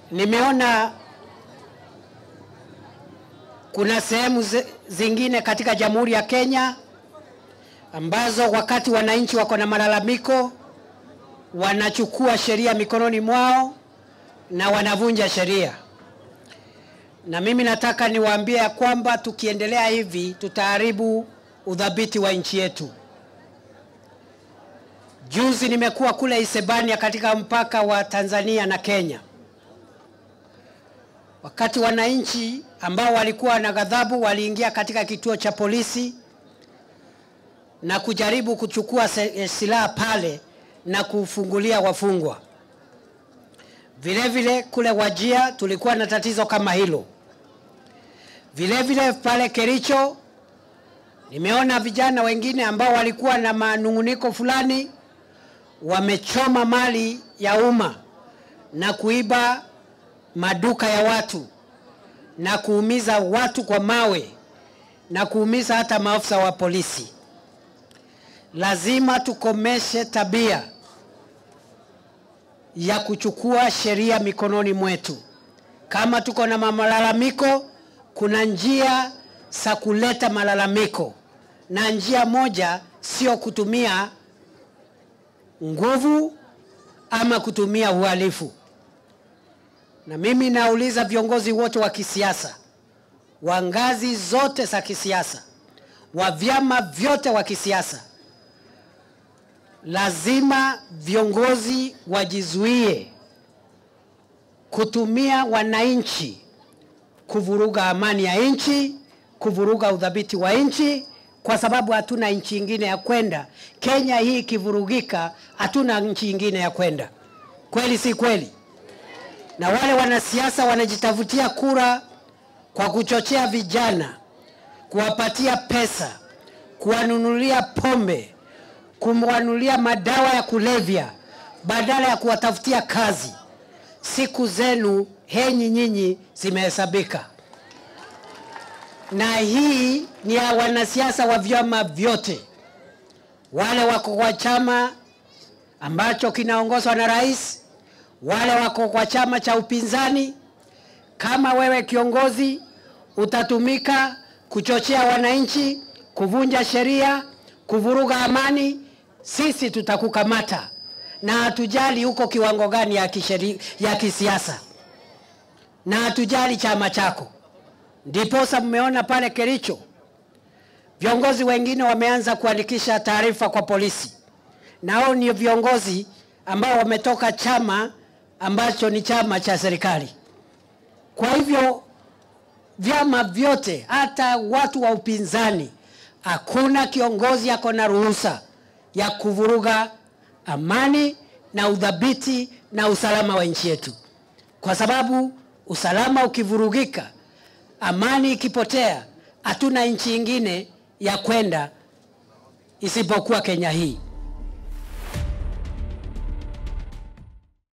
Nimeona kuna sehemu zi- zingine katika Jamhuri ya Kenya ambazo wakati wananchi wako na malalamiko wanachukua sheria mikononi mwao na wanavunja sheria. Na mimi nataka niwaambie ya kwamba tukiendelea hivi tutaharibu udhabiti wa nchi yetu. Juzi nimekuwa kule Isebania katika mpaka wa Tanzania na Kenya, wakati wananchi ambao walikuwa na ghadhabu waliingia katika kituo cha polisi na kujaribu kuchukua se- silaha pale na kufungulia wafungwa. Vile vile kule Wajia tulikuwa na tatizo kama hilo. Vile vile pale Kericho nimeona vijana wengine ambao walikuwa na manunguniko fulani wamechoma mali ya umma na kuiba maduka ya watu na kuumiza watu kwa mawe na kuumiza hata maafisa wa polisi. Lazima tukomeshe tabia ya kuchukua sheria mikononi mwetu. Kama tuko na malalamiko, kuna njia za kuleta malalamiko, na njia moja sio kutumia nguvu ama kutumia uhalifu. Na mimi nauliza viongozi wote wa kisiasa wa ngazi zote za kisiasa, wa vyama vyote wa kisiasa, lazima viongozi wajizuie kutumia wananchi kuvuruga amani ya nchi, kuvuruga udhabiti wa nchi, kwa sababu hatuna nchi ingine ya kwenda. Kenya hii ikivurugika, hatuna nchi ingine ya kwenda. Kweli si kweli? Na wale wanasiasa wanajitafutia kura kwa kuchochea vijana, kuwapatia pesa, kuwanunulia pombe, kumwanulia madawa ya kulevya badala ya kuwatafutia kazi. Siku zenu henyi nyinyi zimehesabika, na hii ni ya wanasiasa wa vyama vyote, wale wako kwa chama ambacho kinaongozwa na rais, wale wako kwa chama cha upinzani. Kama wewe kiongozi utatumika kuchochea wananchi, kuvunja sheria, kuvuruga amani, sisi tutakukamata na hatujali huko kiwango gani ya, kisheri, ya kisiasa na hatujali chama chako. Ndiposa mmeona pale Kericho viongozi wengine wameanza kuandikisha taarifa kwa polisi, na hao ni viongozi ambao wametoka chama ambacho ni chama cha serikali. Kwa hivyo vyama vyote, hata watu wa upinzani, hakuna kiongozi ako na ruhusa ya kuvuruga amani na udhabiti na usalama wa nchi yetu, kwa sababu usalama ukivurugika, amani ikipotea, hatuna nchi ingine ya kwenda isipokuwa Kenya hii.